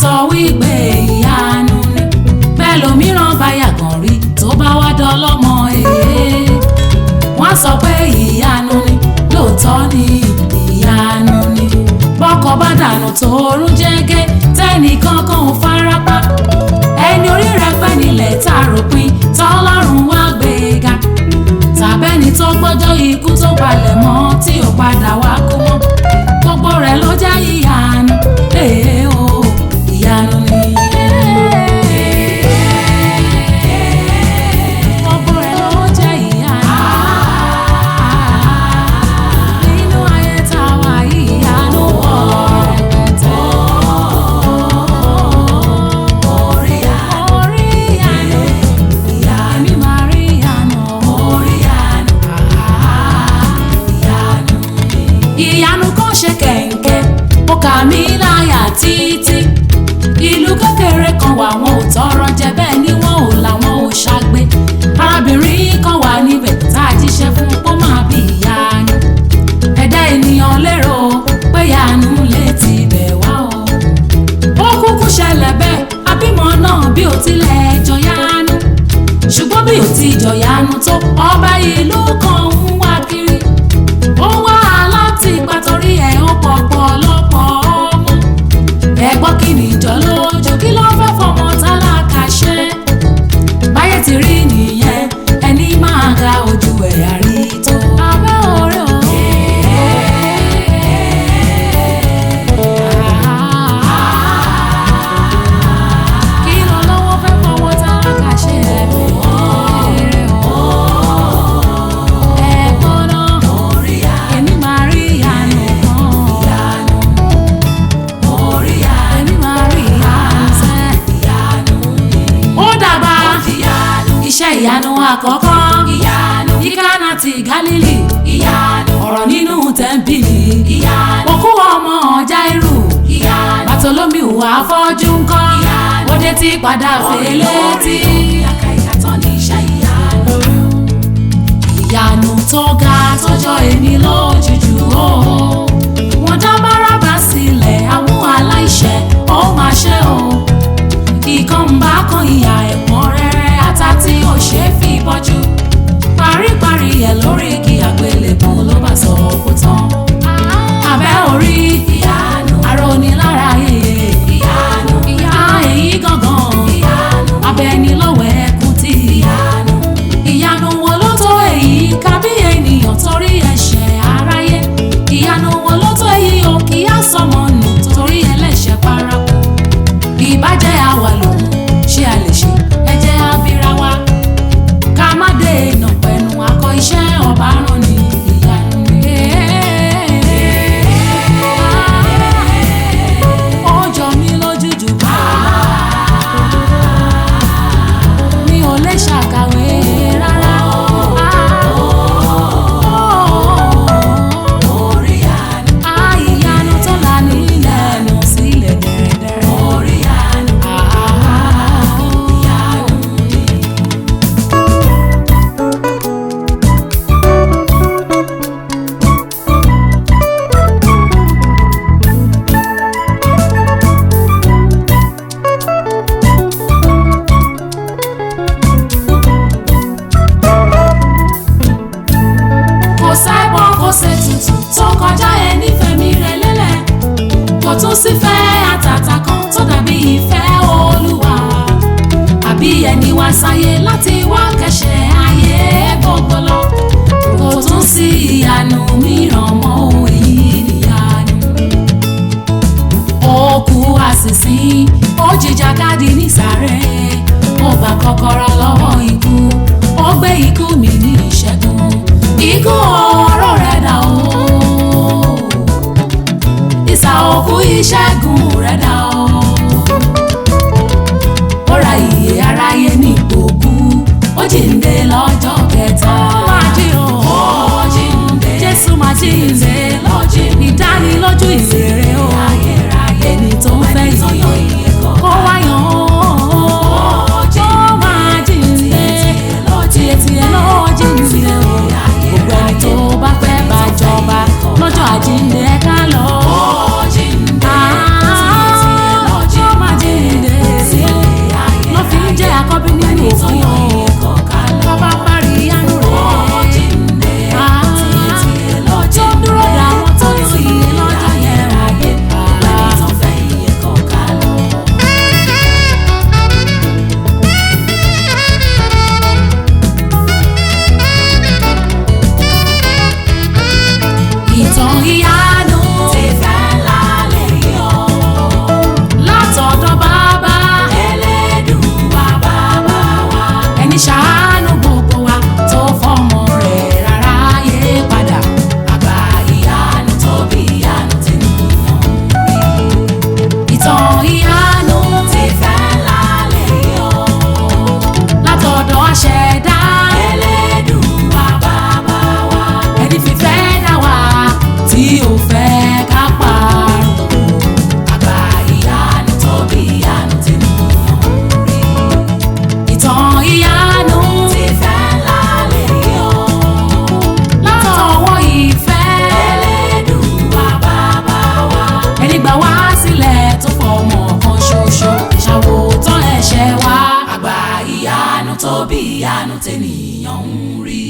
sọ wípé ìyanu ni bẹ́ẹ̀ lòmíràn bá yàgàn rí tó bá wá dọ́lọ́mọ èé wọ́n sọ pé ìyanu ni lóòótọ́ ni ìyanu ni bọ́kọ bá dànù tóorún jẹ́gẹ́ tẹ́nìkan kan ò farapa ẹni orí rẹ̀ pẹ́ nílẹ̀ tá a ròpin tọ́lọ́run wá gbéga tàbẹ́ni tó gbọ́jọ́ ikú tó palẹ̀ mọ́ tí ò padà wá kú mọ́ gbogbo rẹ̀ ló jẹ́ ìyanu ee o ìyanu ni. Gbogbo rẹ̀ ló jẹ́ ìyanu. Nínú ayé tá a wà yìí, ìyanu pọ̀ rẹpẹtẹ. Orí ìyanu, èmi máa rí ìyanu. ìyanu kan ṣe kẹ̀ǹkẹ́ ó kà mí láyà títí ìlú kékeré kan wà wọn ò tọrọ jẹ bẹ́ẹ̀ ni wọn ò làwọn ò ṣàgbé arábìnrin kan wà níbẹ̀ tá a jíṣẹ́ fún pọ́ máa bí ìyanu ẹ̀dá ènìyàn lérò pé ìyanu lè ti bẹ̀ wá o ó kúkú ṣẹlẹ̀ bẹ́ẹ̀ abímọ náà bí ó tilẹ̀ jọyanu ṣùgbọ́n bí ó ti jọyanu tó ọba ìlú kan ń wá kiri ó wá láti ipa torí ẹ̀ ó pọ̀pọ̀ lọ́pọ̀ ọmọ ẹ̀gbọ́n kí ni ìjọ lójú kí ló fẹ́ fọmọ tálákà ṣe báyé ti rí nìyẹn ẹni máa ga ojú ẹ̀ àrí tó. abẹ́ orí o. kí ló lọ́wọ́ fẹ́ fọmọ tálákà ṣe ẹ̀gbọ́n náà èmi máa rí ìyanu kan. èmi máa rí ìyanu sẹ́. ó dàgbà iṣẹ́ ìyanu àkọ́kọ́ ní Kánà ti Gálílì ọ̀rọ̀ nínú tẹ́ḿpìlì òkú ọmọ Jáírù Bàtólómì wà afọ́jú ńkọ́ ó dé tí padà fèlè tí. ìyanu tó ga tọjọ́ èmi lójújú o wọ́n dá bárábà sílẹ̀ àwọn aláìṣẹ̀ ó máa ṣe o ìkan ń bá kan ìyà ẹ̀pọ̀n rẹ́rẹ́ ata tí ò ṣe é fi bọ́jú paríparí ẹ̀ lórí igi àgbélébù ló bá sọ kó tán abẹ́ orí ìyanu ara onílára yeye ìyanu ìyá èyí gangan ìyanu abẹ́ni lọ́wọ́ ẹkùn tí ìyanu ìyanu wo ló tó èyí kábí ènìyàn torí ẹ̀ṣẹ̀ aráyé ìyanu wo ló tó èyí o kì í á sọmọ nù torí ẹlẹ́ṣẹ̀ paraku ìbàjẹ́ àwa lòun ṣé a lè ṣe ẹ jẹ́ abira wa ká má dé iná pẹ̀lú akọ iṣẹ́ ọba rán ni ìyanu ni. ó jọ mí lójú jù mi ò lè ṣàkàwé rárá. Ah, ìyanu tó là nílẹ̀ nù sílẹ̀ dẹ̀rẹ̀dẹ̀rẹ̀. Ah, ìyanu ni. kò sẹ́bọ̀ kò ṣe tutù tó kọjá ẹni fẹ̀mí rẹ̀ lélẹ̀ kò tún sí fẹ́ àtàtà kan tó dàbí ìfẹ́ olúwa àbí ẹni wá sáyé láti wá kẹ́ṣẹ̀ ayé gbogbo lọ kò tún sí ìyanu mìíràn mọ́ ohun èyí nìyanu ó kú àṣìṣí ó jìjàkadì nísàrẹ̀ ó gba kọ́kọ́rọ́ lọ́wọ́ ikú ó gbé ikú mi ní ìṣẹ́gun ikú ọ̀rọ̀ rẹ̀ dà o ìsà òkú ìṣẹ́gun rẹ̀ dà o ó ra ìyè aráyé ní ìgbòkú ó jíǹde lọ́jọ́ kẹta ó máa jí o ó jíǹde Jésù máa jíǹde lọ́jọ́ ìdánilójú ìrere o ẹni tó ń fẹ́ ìyè kó wáyàn ó máa jíǹde tiẹ̀tiẹ̀ lọ́ọ́ jíǹde o gbogbo ẹni tó bá fẹ́ bá jọba lọ́jọ́ àjíǹde ká lọ. Ah, tènìyàn ń rí